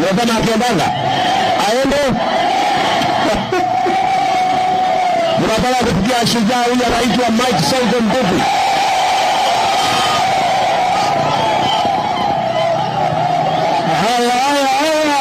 Unasema akiendanga aende Tunataka kufikia shujaa huyu anaitwa Mike Sonko Mbuvi. Haya, haya, haya.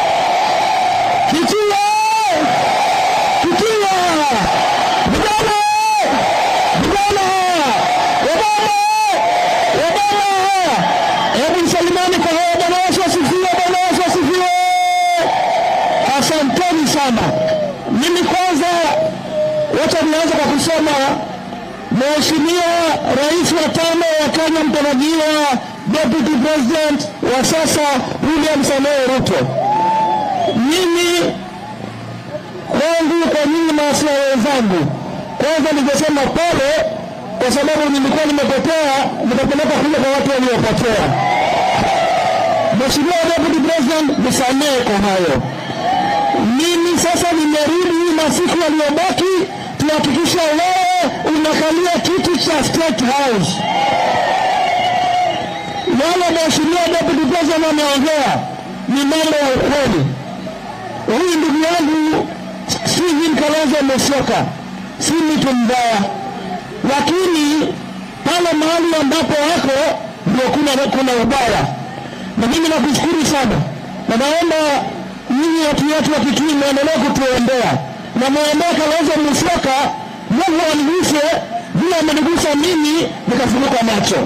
Kitua! Kitua! Vijana! Vijana! Obama! Obama! Hebu salimani kwa hao. Bwana Yesu asifiwe, Bwana Yesu asifiwe. Asanteni sana. Mimi kwanza wacha nianze kwa kusema Mheshimiwa Rais wa tano wa Kenya mtarajiwa Deputy President wa sasa William Samoei Ruto, mimi kwangu kwa nyinyi maafisa wenzangu, kwanza ningesema pole, kwa sababu nilikuwa nimepotea, nikapeleka kule kwa watu waliopotea. Mheshimiwa Deputy President, nisamehe kwa hayo. Mimi sasa nimerudi na siku yaliyobaki tuhakikisha wewe unakalia kiti cha State House. Wale Mheshimiwa Deputy President ameongea ni mambo ya ukweli. Huyu ndugu yangu Stephen Kalonzo Musyoka si mtu mbaya, lakini pale mahali ambapo wako ndio kuna, kuna ubaya, na mimi nakushukuru sana na naomba nyinyi watu wetu wa Kitui mwendelee kutuombea na mwombee Kalonzo Musyoka, Mungu aniguse vile amenigusa mimi nikafunuka macho.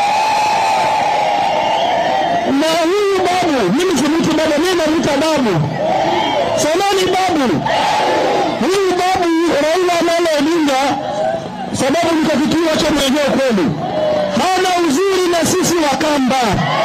Na huyu babu, mimi si mtu baba, mimi namuita babu, samani babu. Huyu babu Raila Amolo Odinga, sababu niko Kitui, wacha niongee kweli, hana uzuri na sisi Wakamba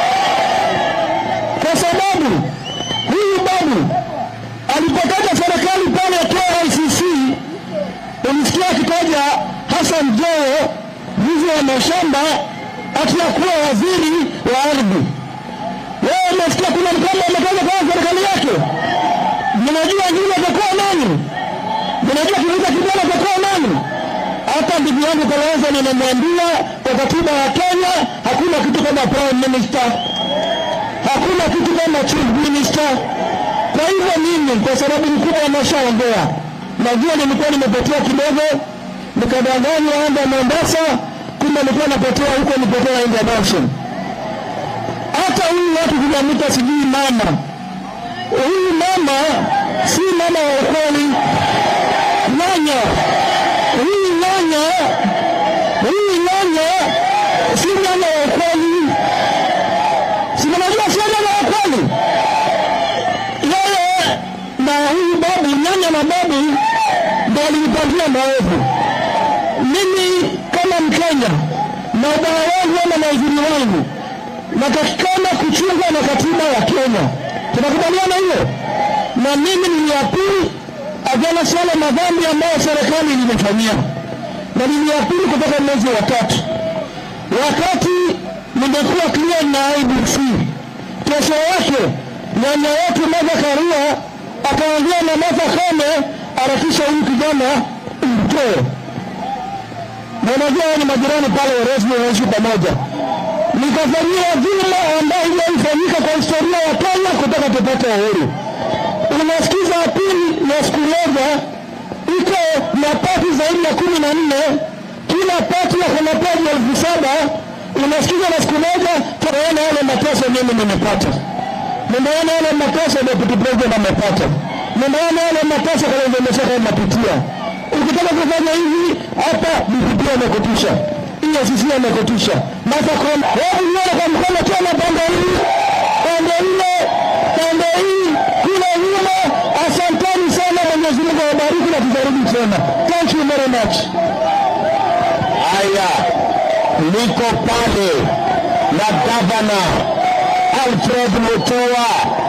kwa sababu huyu babu alipotaja serikali pale KICC, ulisikia akitaja Hassan Joho mwizi wa mashamba akiyakuwa waziri wa ardhi. Wewe umesikia kuna mkamba ametaja kama serikali yake? Mnajua jina atakuwa nani? Mnajua kiuliza kijana atakuwa nani? Hata ndugu yangu Kalonzo nimemwambia kwa katiba ya Kenya hakuna kitu kama prime minister hakuna kitu kama chief minister. Kwa hivyo mimi, kwa sababu mkubwa ameshaongea, najua nilikuwa nimepotea kidogo, nikadanganywa anda Mombasa, kumbe nilikuwa napotea huko, nipotea Indian Ocean. Hata huyu watu kunamita sijui mama, huyu mama si mama wa ukweli, nyanya huyu nyanya huyu nyanya si nyanya wa ukweli si mnajua sio nyanya wa kweli. Yeye na huyu babu, nyanya na babu ndio alinipangia maovu. Mimi kama Mkenya na ubaya wangu ama na uzuri wangu, natakikana kuchungwa na katiba ya Kenya. Tunakubaliana hiyo? Na mimi niliapili ajana sana madhambi ambayo serikali ilinifanyia, na niliapili kutoka mwezi wa tatu wakati nimekuwa clear na IBC. Kesho yake nyanya yetu Martha Karua akaongea na Martha Koome, harakisha huyu kijana umtoe. Na unajua ni majirani pale Oresmo wanaishi pamoja, nikafanyia dhulma ambayo haijaifanyika kwa historia ya Kenya kutoka tupate uhuru. Unasikiza apili ya siku moja iko na pati zaidi ya kumi na nne kila pati ya kuna peji elfu saba unasikiza na siku moja tunaona yale mateso mimi nimepata, nimeona yale mateso deputy president amepata, nimeona yale mateso Kalonzo Musyoka anapitia. Ukitaka kufanya hivi hapa, DPP amekutisha, EACC amekutisha, Martha Koome, hebu nione kwa mkono tena, pande hii, pande ile, pande hii, kule nyuma. Asanteni sana, Mwenyezi Mungu awabariki na tutarudi tena. Thank you very much. Haya, niko pale na gavana Alfred Mutua